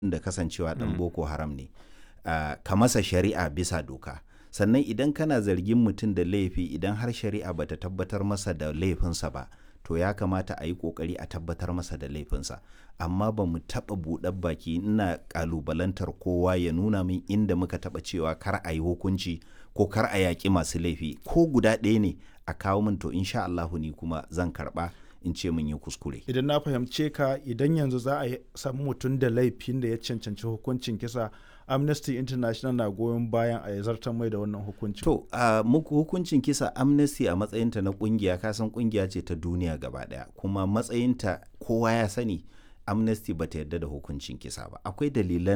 da kasancewa ɗan boko haram ne uh, ka masa shari'a bisa doka sannan idan kana zargin mutum da laifi idan har shari'a bata tabbatar masa da laifinsa ba to ya kamata a yi kokari a tabbatar masa da laifinsa amma ba mu taɓa buɗar baki ina ƙalubalantar kowa ya nuna min inda muka taɓa cewa kar a yi hukunci ko kar a yaƙi masu laifi ko guda ɗaya ne a kawo min to insha Allahu ni kuma zan karɓa in ce mun yi kuskure. Idan na fahimce ka idan yanzu za a samu mutum da laifin da ya cancanci hukuncin kisa Amnesty International na goyon bayan a zartar mai da wannan hukuncin. To, uh, muku hukuncin kisa Amnesty a matsayinta na kungiya kasan kungiya ce ta duniya gaba daya kuma matsayinta kowa ya sani Amnesty bata yarda da hukuncin kisa ba. Akwai dalilan